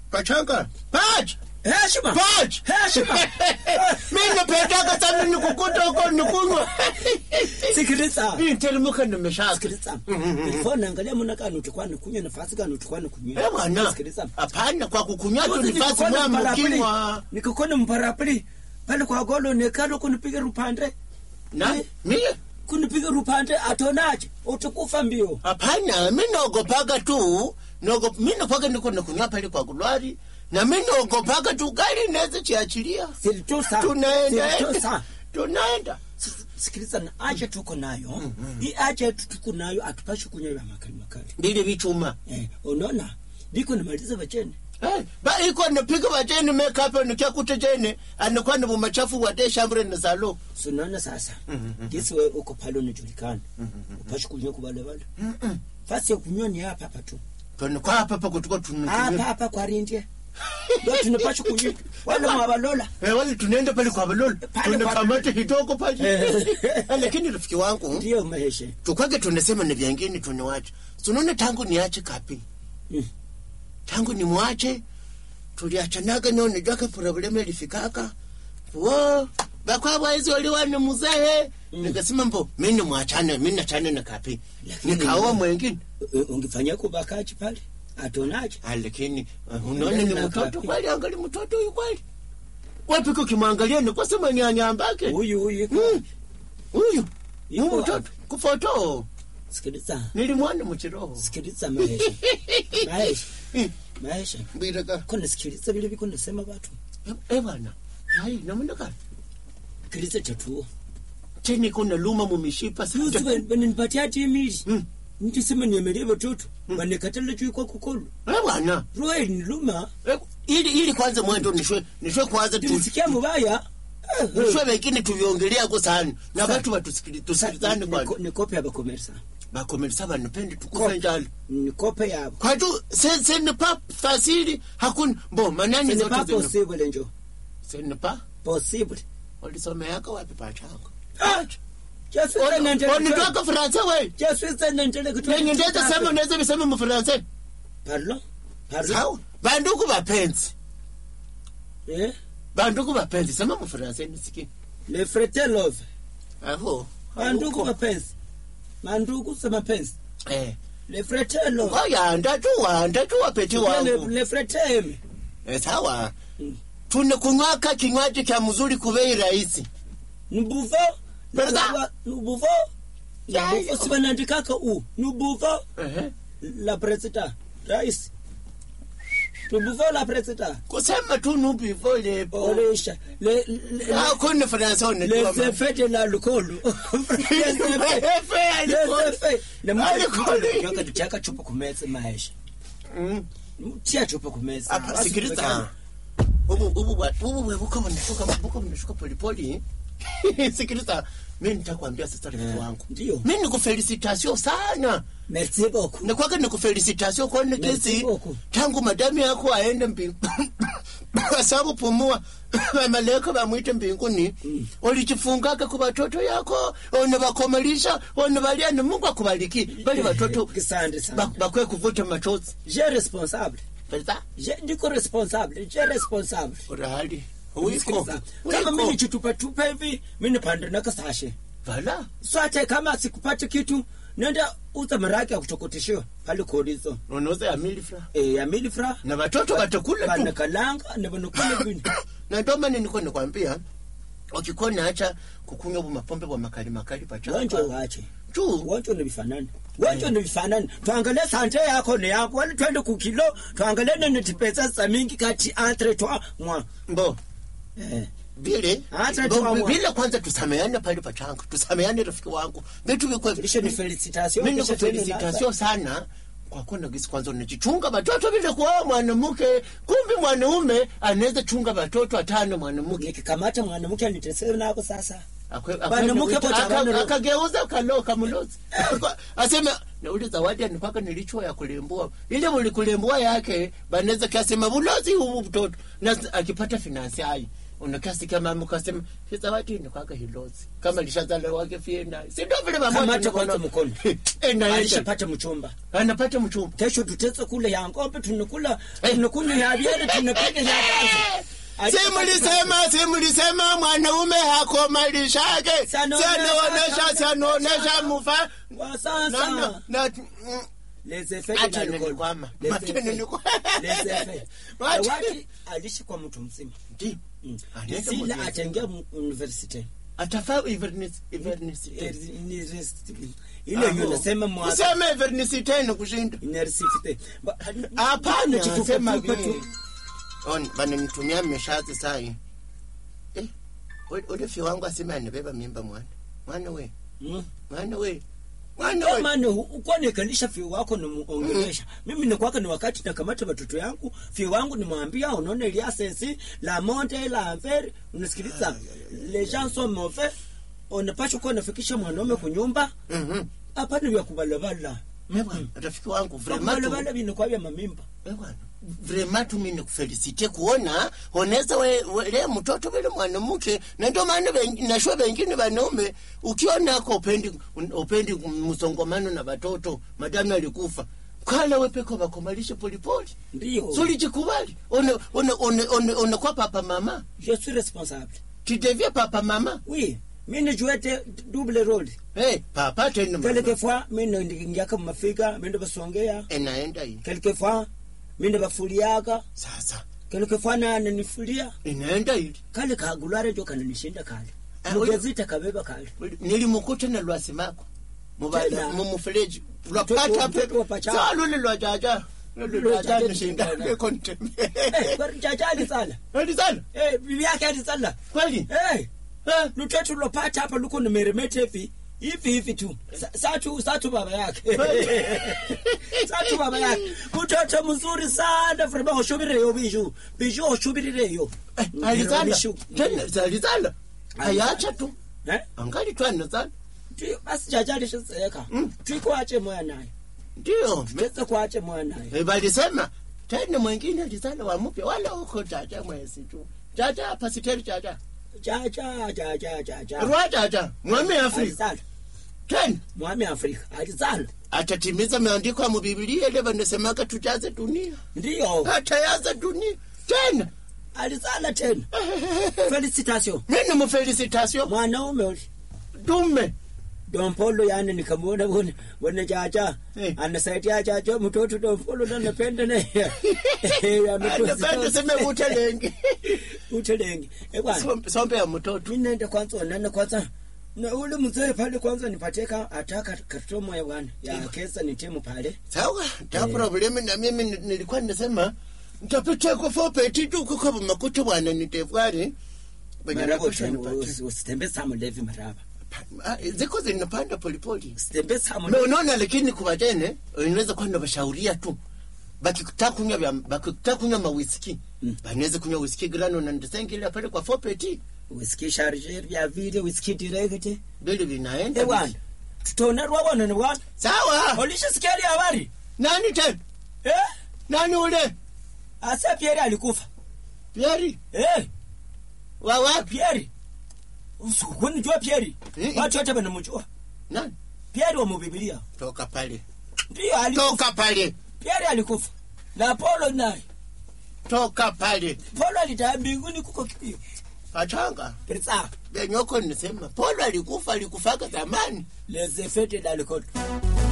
pachanga pach heshima pach heshima mimi napendaka sana nikukuta huko nikunywa sikiliza mimi nitelimuka nimeshaka sikiliza ilikuwa naangalia muna kani utukwa nikunywa nafasi kani utukwa nikunywa eh bwana sikiliza hapana kwa kukunywa tu nifasi mwa mkinywa nikakona mparapili pale kwa golo nekalo kunipiga rupande na mimi kunipiga rupande atonaje utakufa mbio hapana mi naogopaga tu naogop- mi napaga niko nakunywa pale kwa kulwari na mi naogopaga tu gari inaweza chiachilia silitosa tunaenda silitosa tunaenda sikiliza na aje tuko nayo hii aje tuko nayo atupashi kunywa ya makali makali ndili vichuma eh unaona ndiko nimaliza bacheni Eh, ba iko napiga wajeni mekapo nikiakuta jene anakuwa na bumachafu wade shambre na salo sunaona sasa gisi we uko pale unajulikana upashi kunywa kubale bale fasi ya kunywa ni hapa hapa tu tunakuwa hapa hapa kutuko hapa tunatumia hapa kwa rindie ndio tunapashi kunywa wale mwabalola eh wale tunaenda pale kwa balol Pale kwa- tunakamata kidogo pale Eh. Eh, lakini rafiki wangu ndio maheshe tukwage tunasema na vyangine tunawacha tunaona tangu niache kapi Mm. tangu nimwache tuliachanaga nao nijaka problemu ilifikaka wo bakwabwa hizi waliwani muzehe nikasema mbo mi nimwachane mi nachane na kapi Lakini- nikaoa mwengine Eh, ungefanyia kubakaji pale atonaje Ah, lakini uh, unaona ni Mbele na mtoto kapi. kweli angali mtoto huyu kweli wapika ukimwangalia nikwasema nyanyambake huyu huyu iko Mm. huyu Iko huyu mtoto wapi? kufoto sikiliza nilimwona muchiroho sikiliza maheshe maheshe Mm. maheshe mbiraka kona sikiliza vile viko nasema watu Eh bwana. Hai namundaka. sikiliza chatuo Cheni kuna luma mumishipa Yusu sasa. bananipatia timili Mm. nikisema niemelie watoto banikatala juu kwa kukolu Eh bwana. roe ni luma Eh, Ili ili kwanza mwendo nishwe nishwe kwanza tu. tulisikia mubaya Eh, eh. Nishwe wengine tuliongelea kwa sana. Na Sa- watu watusikili tusikilizane Niko- kwa. nikope abakomersa Bakomelisa banapende tukufe Kope. njalo. nikope yabo Kwa tu se se ne pas facile hakuna bo manani Ce n'est zote pas zina. possible njo Se ne pas possible walisomeaka wapi pachanga. Ah! Jaswisa nendele Wanitoka Fransa wewe. Jaswisa nendele kutoka Nenye ndeza sema unaweza visema mu Fransa. Pardon Pardon Sawa. Banduku bapenzi. Eh Banduku bapenzi sema mu Fransa nisikie. le frete love Aho. mandugu mapenzi mandugu sa mapenzi Eh. le frete love Wayanda tu wanda tu wapeti le, wangu. le frete eme Eh, sawa. Mm. Tuna kunywaka kinywaji cha mzuri kubei rahisi. nubuvo Berda. nubuvo Ya, nubuvo ya. sibanandikaka u nubuvo Ehe. la presida rais nubuvo la presida Kusema tu nubi vole po. olisha le le- Ah, kuna Fransa one tu. les effets de l'alcool les effets Alcohol. chaka chupa kumeza maisha Mm. tia chupa kumeza Hapa sikiliza. Ubu ubu wa- ubu wewe buka mnashuka buka mnashuka pole pole. Sikiliza. Mimi nitakwambia sasa rafiki wangu. ndio Mimi nikufelicitation sana. merci beaucoup nakwaka nikufelicitation kuone Merci kesi beaucoup. tangu madamu yako aende mbinguni asabu pumua malaika bamwite mbinguni ulichifungaka ku batoto yako unabakomelisha unabalia ni mungu akubaliki bali batoto Asante sana. ba- bakwe kuvuta machozi je responsable Beza, je ndiko responsable je responsable urahali uiko Sikiliza. kama mimi uiko nichitupatupa hivi mi nipande nakasashe vala swate kama sikupate kitu nenda uza maraki ya kutokoteshiwa pale korizo unauza ya milifra e, ya milifra na watoto watakula tu banakalanga na banakula vini na ndio maana niko nikwambia ukikuwa naacha kukunywa bu mapombe bwa makali makali wonjo pachapa wache tu wonjo ni vifanani wonjo ni vifanani tuangalie sante yako ni yako wali twende kukilo tuangalie nene tipesa za mingi kati entre toi moi mbo eh. vile Hata mbo, tuamua. vile kwanza tusameane pale pachanga tusameane rafiki wangu vitu vikwe Lishe ni felicitation mimi kisha twende nikufelicitation sana kwa kuwa nagisi kwanza unajichunga watoto vile kuoa mwanamke kumbi mwanaume anaweza chunga watoto atano mwanamke nikikamata mwanamke anitesee nako sasa Akwe- akwe- Mwanamke aka- pocha aka- bano- akageuza kalo kamulozi aseme nauli zawadi anikwaka nilichua ya kulembua ile muli kulembua yake banaweza kasema bulozi huu mtoto na akipata finansi ai unakasikia mama ukasema sizawatini kwake hilozi kama lishazala wake fie naye si ndio vile mama kamata kwanza mkono enda alishapata mchumba anapata mchumba kesho tutetse kule ya ng'ombe tunakula Eh. tunakunywa ya biere tunapiga ya kazi si mlisema si mlisema mwanaume hakomalishake Sianaonesha sianaonesha kama- sianaonesha mufa kwa na, sasa na, na, mm, Laissez-faire Acha na alcohol. nilikwama. Laissez-faire. Acha nilikwama. Laissez-faire. Wacha- Awaki alishi kwa mtu mzima ndi Mm. Anaenda Sila mwenyewe. ataingia mu- university atafaa ivernis- ivernisite Eh, university. ile hiyo nasema mwa useme ivernisiteni kushinda university Ba- hapana Tufupe sema tufupe vile tu. On- bananitumia meshazi sai eh, ule- ule fi wangu aseme anibeba mimba mwana mwana we Mm. mwana we mwana we Jamani, ukwanekalisha fio wako nimuongelesha mimi nikwaka ni wakati nakamata watoto yangu fio wangu nimwambia unaona iliasesi la monte la enfer unasikiliza les gens sont mauvais unapasha kuwa nafikisha mwanaume kunyumba Mhm. hapana vya kubalabala Eh, bwana, rafiki wangu vrema tu- kubalabala vinakuwa vya mamimba eh, bwana, vrema tu mimi nikufelisite kuona oneza we, we, le mtoto vile mwanamke na ndio maana ven- nashua vengine vanaume ukionako upendi upendi msongomano na watoto madamu alikufa kala wepeko vakomalishe polipoli ndio sulijikubali unakwa papa mama je suis responsable tidevie papa mama oui mimi jouete double role hey, papa tena mama. quelquefois mimi ndiingiaka mumafika mimi basongea inaenda hii quelquefois mimi bafuliaka sasa quelquefois nananifulia inaenda hili kale kagulare jo kananishinda kale Ah, mugezita kabeba kale nilimukuta na lwasimako Tena. mumufereji Mtoto- lwapata mtoto wa pacha. salule lwajaja Lwajaja nishinda. Eh, lwajanishinda kwani jaja alisala alisana eh bibi yake alisala kweli eh Eh, lutoto lopata hapa luko nimeremete hivi hivi hivi tu Sa- satu satu baba yake satu baba yake mtoto mzuri sana vrema oshubirireyo biju biju oshubirireyo eh, alisana Bishu. tena alisana ayacha tu eh angali twanazana Tui- basi jaja alishazeeka Mm. twikwache moya naye ndio teze kwache moya naye Eh, walisema tena mwingine alisana wamupya wala uko jaja mwezi tu jaja pasiteri jaja jaja jaja jaja rwa jaja mwami afrika alizala tena mwami afrika alizala atatimiza maandiko ya mubibilia ile wanasemaka tujaze dunia ndiyo atayaza dunia tena alizala tena felicitation mimi mufelicitation mwanaume uli dume dompolo yani nikamwona bone bone jaja Eh. anasaidia jaja mtoto dompolo nanapenda naye anapenda seme utelenge utelenge ebwana Sombe- sombe ya mtoto mi naenda kwanza onana kwanza na ule mzee pale kwanza nipateka ataka katomo ya bwana ya kesa nitemu pale sawa ta problemi na mimi ni- nilikuwa nasema ntapita kwa fopeti tu kuko makuta bwana nitefwari maraba usi- usitembe saa mlevi maraba ziko zinapanda polipoli usitembe saa Na mlevi unaona lakini kwa wajene inaweza kuwa nabashauria tu bakitaka kunywa vya bakitaka kunywa mawiski Mm. banaweza kunywa whisky grano na ndesengile pale kwa fopeti whisky charger ya vile whisky direct bili vinaenda eh bwana tutaona rwabona ni bwana sawa olisha sikiali habari nani tena eh nani ule asa Pierre alikufa Pieri eh wa wapi Pierre usikuni jua Pierre Eh, watu wote wanamjua nani Pierre wa Biblia toka pale ndio alikufa toka pale Pierre alikufa na Paulo naye toka pale Paulo alitaa mbinguni kuko kipio pachanga pesa benyoko nisema polo alikufa alikufaka zamani les effets de l'alcool